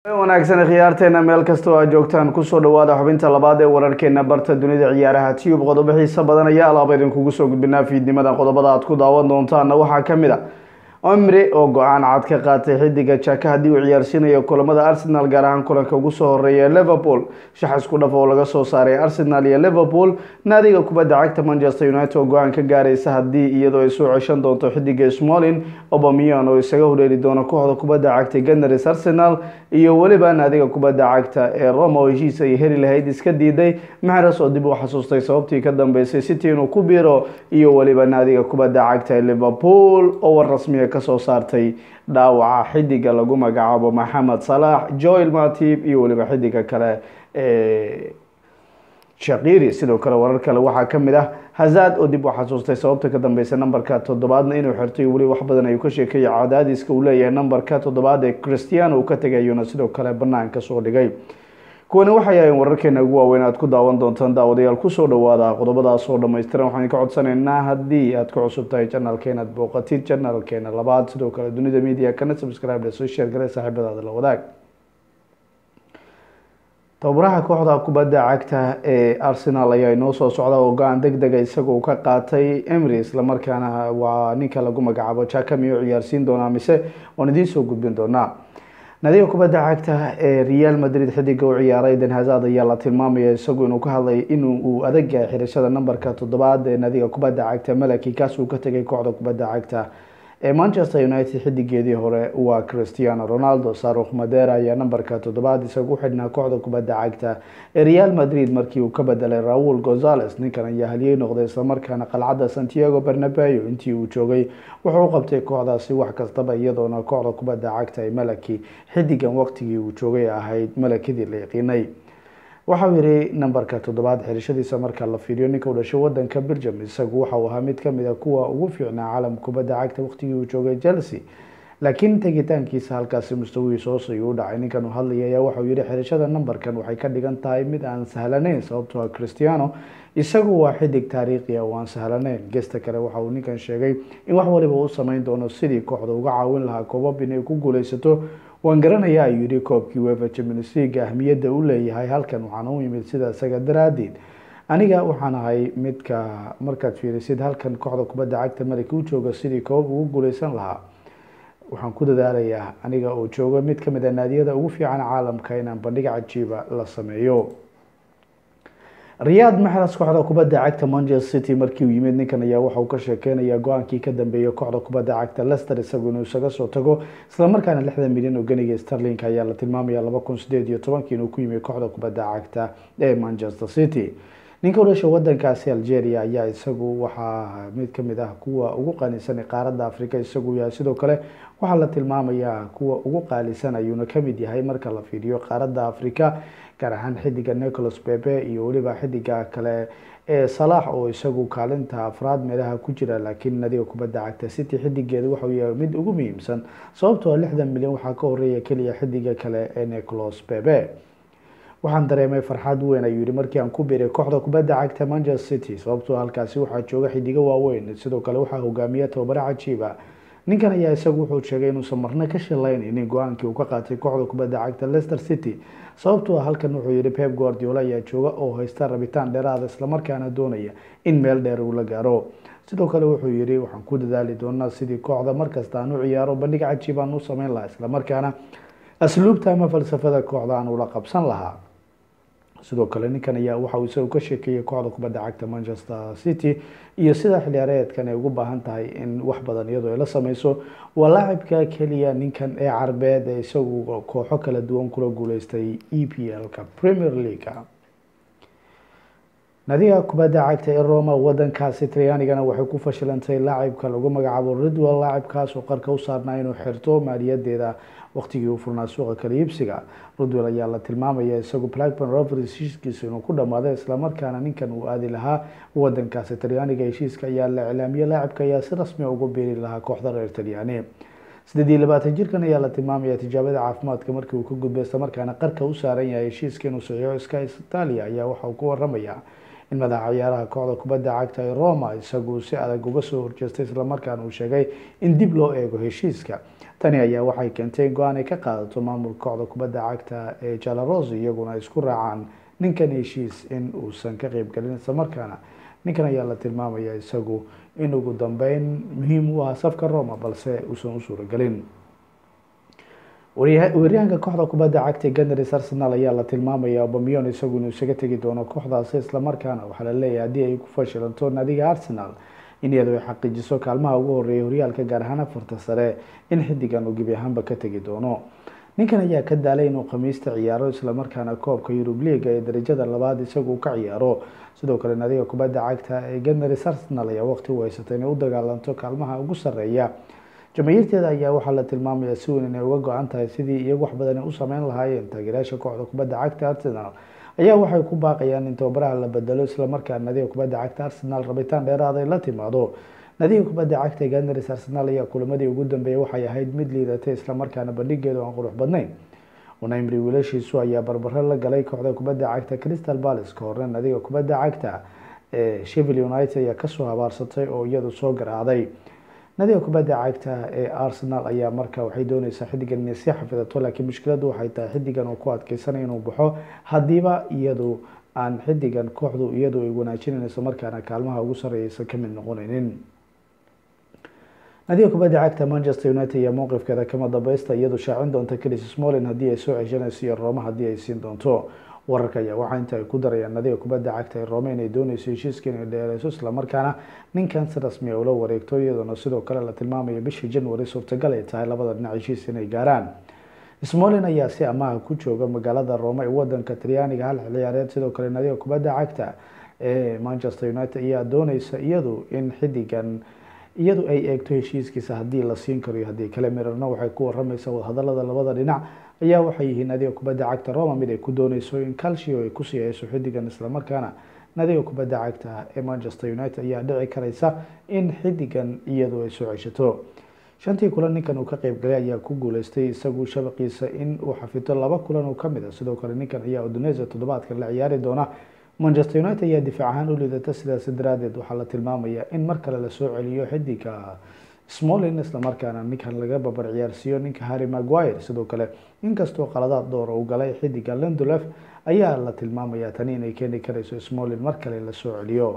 wanaagsan khiyaarteena meel kasta oo aad joogtaan kusoo dhawaada xubinta labaad ee wararkeena barta dunida ciyaaraha tube qodobo xiisa badan ayaa alaaba idinkugu soo gudbinaa fiidnimada qodobada aad ku daawan doontaana waxaa kamid a omri oo go-aan cad ka qaatay xidiga jaka haddii uu ciyaarsiinayo kulamada arsenal gaar ahaan kulanka ugu soo horeeya ee liverpool shax isku dhaf oo laga soo saaray arsenal iyo liverpool naadiga kubadda cagta manchester united oo go-aan ka gaaraysa haddii iyadoo ay soo ceshan doonto xidiga smolin obamian oo isaga horeeri doono kooxda kubadda cagta ganars arsenal iyo weliba naadiga kubadda cagta ee roma oo heshiis ay heli lahayd iska diiday maxres oo dib u xasuustay sababtii ka dambeysay city inuu ku biiro iyo weliba naadiga kubadda cagta ee liverpool oo war rasmiya kasoo saartay dhaawaca xidiga lagu magacaabo maxamed salax joel matib iyo weliba xidiga kale ee shaqiri sidoo kale warar kale waxaa kamid ah hazad oo dib u xasuustay sababta ka dambeysa nambarka toddobaadna inuu xirtay weli wax badan ayuu ka sheekeeyay cadaadiska uu leeyahay nambarka toddobaad ee christiano uu ka tegayuna sidoo kale banaanka soo dhigay kuwani waxay ahayn wararkeena ugu waaweyn aad ku daawan doontaan daawadayaal kusoo dhawaada qodobadaas oo dhammaystiran waxaan ka codsanaynaa haddii aad ku cusub tahay janalkeena aad booqatid janalkeena labaad sidoo kale dunida media kana subscribe soo share gare saaxiibadaada la wadaag tababaraha kooxda kubadda cagta ee arsenal ayaa inoo soo socda oo go-aan deg dega isagoo ka qaatay emry islamarkaana waa ninka lagu magacaabo jakami oo ciyaarsiin doonaa mise waan idiin soo gudbin doonaa nadiga kubadda cagta ee real madrid xidiga u ciyaaray den hazad ayaa la tilmaamaya isagu inuu ka hadlay in uu adag yahay xirashada nambarka toddobaad ee nadiga kubadda cagta malaki kaas uu ka tegay kooxda kubadda cagta ee manchester united xidigeedii hore waa christiano ronaldo sarukh madera ayaa nambarka toddobaad isagu xidhnaa kooxda kubadda cagta ee real madrid markii uu ka bedelay raul gonzales ninkan ayaa haliyey noqday islamarkaana qalcadda santiago bernabeo intii uu joogay wuxuu u qabtay kooxdaasi wax kastaba iyadoona kooxda kubadda cagta ee malaki xidigan waqtigii uu joogay ahayd malakidii la yaqiinay waxau yihi nambarka toddobaad xirashadiisa marka la fiiriyo ninka u dhashay wadanka belgium isagu waxauu ahaa mid kamid a kuwa ugu fiicnaa caalamka kubadda cagta waqtigii uu joogay chelsea laakiin tegitaankiisa halkaasi mustawihiisa hoos ayuu u dhacay ninkan uu hadlaya ayaa waxau yihi xirashada nambarkan waxay ka dhigan tahay mid aan sahlanayn sababtoo a christiano isagu waa xidig taariikhiya oo aan sahlanayn gesta kale waxa uu ninkan sheegay in wax waliba u sameyn doono sidii kooxda uga caawin lahaa koobab inay ku guuleysato waan garanayaa ayuu yihi koobkii wefa champions league ahmiyadda u leeyahay halkan waxaana u yimid sida isaga daraadeed aniga waxaan ahay midka markaad fiirisid halkan kooxda kubadda cagta malika u jooga sidii koobab ugu guuleysan lahaa waxaan ku dadaalayaa aniga oo jooga mid kamid a naadiyada ugu fiican caalamka inaan bandhig cajiiba la sameeyo riyaad maxras kooxda kubadda cagta manchester city markii uu yimid ninkan ayaa waxa uu ka sheekeynaya go-aankii ka dambeeyay kooxda kubadda cagta lester isagu inuu isaga soo tago islamarkaana lixdan milyan oo ganiga starlink ayaa la tilmaamaya laba kun sideed iyo tobankii inuu ku yimid kooxda kubadda cagta ee manchester city ninka udhasha wadankaasi algeria ayaa isagu waxaa mid kamid ah kuwa ugu qaalisan qaaradda africa isagu yahay sidoo kale waxaa la tilmaamayaa kuwa ugu qaalisan ayuuna kamid yahay marka la fiiriyo qaaradda africa gaar ahaan xidiga nicholas bebe iyo weliba xidiga kale ee salax oo isagu kaalinta afraad meelaha ku jira laakiin nadiga kubadda cagta city xidigeeda waxau yahay mid ugu muhiimsan sababtoo lixdan milyan waxaa ka horeeya keliya xidiga kale ee nicholas bebe waxaan dareemay farxad weyn ayuu yihi markii aan ku biiray kooxda kubadda cagta manchester city sababtoo halkaasi waxaa jooga xidigo waaweyn sidoo kale waxaa hogaamiya tababaro cajiiba ninkan ayaa isagu wuxuu sheegay inuusan marna ka shilaynaynin go-aankii uu ka qaatay kooxda kubadda cagta leicester city sababtoo halkan wuxuu yihi pep guardiola ayaa jooga oo haysta rabitaan dheeraada islamarkaana doonaya in meel dheer uu la gaaro sidoo kale wuxuu yihi waxaan ku dadaali doonaa sidii kooxda markasta aan u ciyaaro bandhig cajiib aan u sameyn lahaa islamarkaana asluubta ama falsafada kooxda aan ula qabsan lahaa sidoo kale ninkan ayaa waxa uu isagu ka sheekeeyay kooxda kubadda cagta manchester city iyo sida xiliyaareedkan ay ugu baahan tahay in wax badan iyadoo ay la sameyso waa laacibka keliya ninkan ee carbeed ee isagu kooxo kala duwan kula guuleystay e p l-ka premier leaguea nadiga kubadda cagta ee roma wadankaasi talyaanigana waxay ku fashilantay laacibka lagu magacaabo ridwell laacibkaas oo qarka u saarnaa inuu xirto maaliyadeeda waqtigii uu furnaa suuqa kala iibsiga rudwell ayaa la tilmaamaya isagu blackburn rovers heshiiskiisa inuu ku dhamaaday islamarkaana ninkan uu aadi lahaa wadankaasi talyaaniga heshiiska ayaa la iclaamiyey laacibka ayaa si rasmia ugu biiri lahaa kooxda reer talyaani sideed iyo labaatan jirkan ayaa la tilmaamaya tijaabada caafimaadka markii uu ka gudbay islamarkaana qarka u saaran yahay heshiiska inuu saxiixo sky italia ayaa waxa uu ku waramaya in madaxa ciyaaraha kooxda kubadda cagta ee roma isagu si adag uga soo horjeestay islamarkaana uu sheegay in dib loo eego heshiiska tani ayaa waxay keentay in go-aan ay ka qaadato maamulka kooxda kubadda cagta ee jalaros iyaguna isku raacaan ninkan heshiis in uusan ka qeybgelin islamarkaana ninkan ayaa la tilmaamaya isagu in ugu dambeyn muhiim u ah safka roma balse uusan u suuragelin weeryahanka kooxda kubadda cagta ganars arsenal ayaa la tilmaamaya obamion isagu inuu isaga tegi doono kooxdaasi islamarkaana waxaa la leeyahay haddii ay ku fashilanto naadiga arsenal in iyadu ay xaqiijiso kaalmaha ugu horeeya horyaalka gaar ahaan afarta sare in xidigan uu gebi ahaanba ka tegi doono ninkan ayaa ka daalay inuu khamiista ciyaaro islamarkaana koobka yurub liiga ee darajada labaad isagu ka ciyaaro sidoo kale naadiga kubadda cagta ee ganars arsenal ayaa waqti u haysatay inay u dagaalanto kaalmaha ugu sareeya jamaahiirteeda ayaa waxaa la tilmaamaya si weyn inay uga go-an tahay sidii iyagu wax badan u sameyn lahaayeen taageerayaasha kooxda kubadda cagta arsenal ayaa waxay ku baaqayaan in tababaraha la bedelo islamarkaa nadiga kubadda cagta arsenal rabitaan dheeraad ay la timaado nadiga kubadda cagta ganars arsenal ayaa kulamadii ugu dambeeyay waxay ahayd mid liidatay islamarkaana bandhigeedu aan qurux badnayn unamri wiilashiisu ayaa barbaro la galay kooxda kubadda cagta crystal palace ka horna nadiga kubadda cagta ee shevil united ayaa kasoo habaarsatay oo iyadu soo garaacday nadiga kubadda cagta ee arsenal ayaa marka waxay dooneysaa xidigan inay sii xafidato laakiin mushkiladu waxay tahay xidigan uu ku adkeysanaya inuu baxo haddiiba iyadu aan xidigan kooxdu iyadu ay wanaajinayso markaana kaalmaha ugu sarreeyaysa ka mid noqonaynin nadiga kubadda cagta manchester united iyo mowqifkeeda kama dambeysta iyadu shaacin doonta chris smolin haddii ay soo ceshanayso iyo roma haddii ay siin doonto wararka ayaa waxaa inta ay ku darayaan nadiga kubadda cagta ee rome inay dooneyso heshiiska inay dheereyso islamarkaana ninkan si rasmi a ula wareegto iyadoona sidoo kale la tilmaamaya bishii january suurtagal ay tahay labada dhinac heshiis inay gaaraan smolin ayaa si amaha ku jooga magaalada rome ee wadanka talyaaniga hal ciyaareed sidoo kale nadiga kubadda cagta ee manchester united ayaa dooneysa iyadu in xidigan iyadu ay eegto heshiiskiisa haddii la siin karo iyo haddii kale mirarna waxay ku waramaysaa wadahadalada labada dhinac ayaa waxay yihiin nadiga kubadda cagta roma mid ay ku dooneyso in calcio ay kusii hayso xidigan islamarkaana nadiga kubadda cagta ee manchester united ayaa dhici kareysa in xidigan iyadu ay soo ceshato shantii kulan ninkan uu ka qeybgalay ayaa ku guuleystay isagu shabaqiisa in uu xafito laba kulan oo kamid a sidoo kale ninkan ayaa udonesa toddobaadkan la ciyaari doona manchester united ayaa difaac ahaan u liidata sidaas daraadeed waxaa la tilmaamaya in mar kale lasoo celiyo xidiga smolin islamarkaana ninkan laga babar ciyaarsiiyo ninka harry maguire sidoo kale inkastoo qaladaad door uu galay xidiga lendolef ayaa la tilmaamaya tani inay keeni kareyso smolin mar kale lasoo celiyo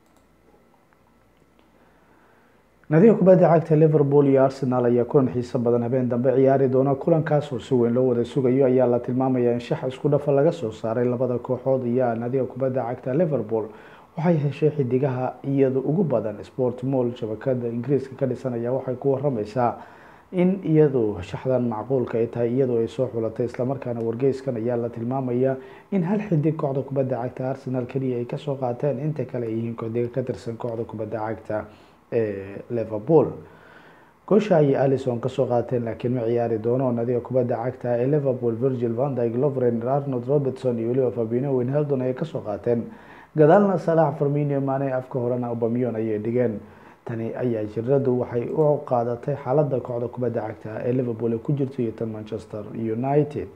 nadiga kubadda cagta liverpool iyo arsenal ayaa kulan xiiso badan habeen dambe ciyaari doona kulankaas oo si weyn loo wada sugayo ayaa la tilmaamaya in shax isku dhafa laga soo saaray labada kooxood iyo nadiga kubadda cagta liverpool waxay heshay xidigaha iyadu ugu badan sport mall shabakada ingiriiska ka dhisanaya waxay ku warameysaa in iyadu shaxdan macquulka ay tahay iyadoo ay soo xulatay islamarkaana wargeyskan ayaa la tilmaamaya in hal xidig kooxda kubadda cagta arsenal keliya ay kasoo qaateen inta kale ay yihiin kodiga ka tirsan kooxda kubadda cagta ee liverpool goosha ayay alison kasoo qaateen laakiin ma ciyaari doono nadiga kubadda cagta ee liverpool virgil vandyg lovren arnold robertson iyo weliba fabino winheldon ayay kasoo qaateen gadaalna salax farminio mane afka horena obamion ayay dhigeen tani ayaa jiradu waxay u qaadatay xaalada kooxda kubadda cagta ee liverpool ee ku jirto iyo tan manchester united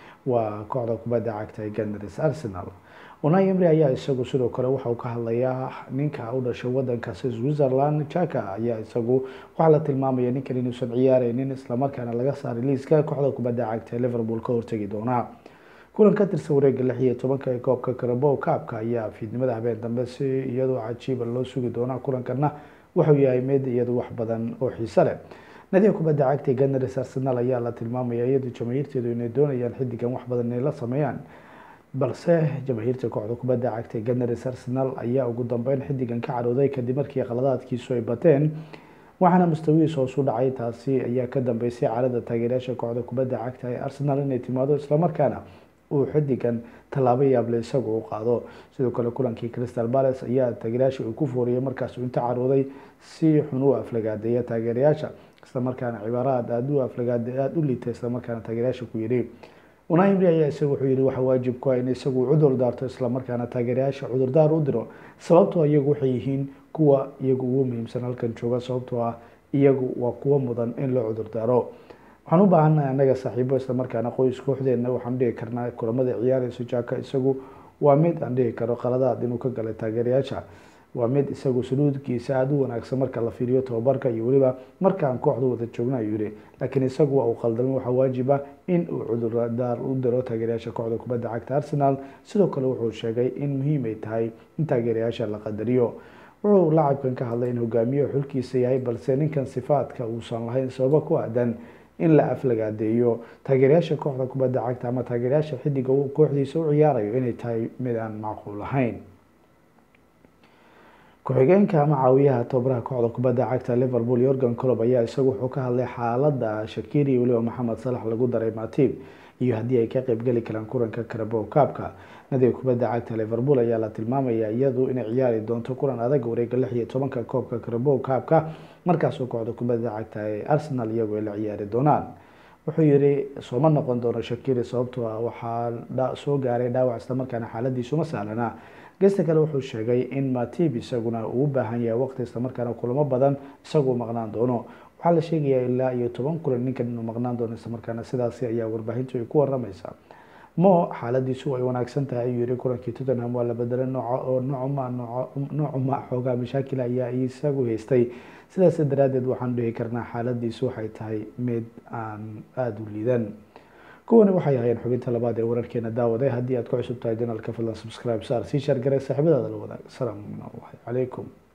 waa kooxda kubadda cagta ee ganars arsenal unai emry ayaa isagu sidoo kale waxauu ka hadlayaa ninka u dhashay wadankaasi switzerland jaka ayaa isagu waxaa la tilmaamaya ninkan inuusan ciyaareynin islamarkaana laga saaray liiska kooxda kubadda cagta ee liverpool ka hortegi doonaa kulan ka tirsan wareega lix iyo tobanka ee koobka karabo kaabka ayaa fiidnimada habeen dambe si iyadoo cajiiba loo sugi doonaa kulankana wuxuu yahay mid iyadu wax badan oo xiise leh nadiga kubadda cagta ganars arsenal ayaa la tilmaamaya iyadu jamaahiirteedu inay doonayaan xidigan wax badan inay la sameeyaan balse jamaahiirta kooxda kubadda cagta ganars arsenal ayaa ugu dambeyn xidigan ka carooday kadib markii qaladaadkiisu ay bateen waxaana mustawihiis hoosu dhacay taasi ayaa ka dambeysay caalada taageerayaasha kooxda kubadda cagta ee arsenal inay timaado islamarkaana uu xidigan tallaabo yaable isagu u qaado sidoo kale kulankii crystal palace ayaa taageerayaasha uu ku fooriyay markaasuu inta carooday si xun u aflagaadeeya taageerayaasha islamarkaana cibaaraad aada u aflagaade aada u liita islamarkaana taageerayaasha ku yidhi unai emry ayaa isagu wuxuu yihi waxa waajib ku ah in isagu cudur daarto islamarkaana taageerayaasha cudurdaar u diro sababtoo iyagu waxay yihiin kuwa iyagu ugu muhiimsan halkan jooga sababtoo ah iyagu waa kuwa mudan in loo cudurdaaro waxaan u baahannahay annaga saaxiibo islamarkaana qoys kooxdeena waxaan dhigi karnaa kulamada ciyaareyso jaka isagu waa mid aan dhihi karo qaladaad inuu ka galay taageerayaasha waa mid isagu suluudkiisa aada u wanaagsan marka la fiiriyo tababarka iyo weliba markaan kooxda wada joogna ayuu yihi laakiin isagu waa uu qaldamay waxaa waajib ah in uu cudurdaar u diro taageerayaasha kooxda kubadda cagta arsenal sidoo kale wuxuu sheegay in muhiim ay tahay in taageerayaasha la qadariyo wuxuu lacabkan ka hadlay in hogaamiyaha xulkiisa yahay balse ninkan sifaadka uusan lahayn sababo ku aadan in la aflagaadeeyo taageerayaasha kooxda kubadda cagta ama taageerayaasha xidiga kooxdiisa u ciyaarayo inay tahay mid aan macquul ahayn ku-xigeenka ama caawiyaha tababaraha kooxda kubadda cagta liverpool yorgan colob ayaa isagu wuxuu ka hadlay xaalada shakiri weliba maxamed salax lagu daray matib iyo haddii ay ka qeybgeli karaan kulanka karabo kaabka nadiga kubadda cagta liverpool ayaa la tilmaamaya iyadu inay ciyaari doonto kulan adag wareega lix iyo tobanka koobka karabo kaabka markaasoo kooxda kubadda cagta ee arsenal iyagu ay la ciyaari doonaan wuxuu yihi sooma noqon doono shakiri sababtoo ah waxaa soo gaaray dhaawac islamarkaana xaaladiisuma sahlana gesta kale wuxuu sheegay in matib isaguna uu u baahan yahay waqti islamarkaana kulamo badan isagu maqnaan doono waxaa la sheegayaa ilaa iyo toban kulan ninkan inuu maqnaan doono islamarkaana sidaasi ayaa warbaahintu ay ku waramaysaa mo xaaladiisu ay wanaagsan tahay ayuu yihi kulankii tottenham waa la bedelay nooca oo noocuma noocuma xoogaa mashaakil ayaa isagu haystay sidaas daraaddeed waxaan dhihi karnaa xaaladiisu waxay tahay mid aan aada u liidan kuwani waxay ahaayeen xubinta labaad ee wararkeena daawaday haddii aad ku cusub tahay janalka fadlan subscribe saar sii shaargaray saaxiibadaada la wadaag asalaamu calaykum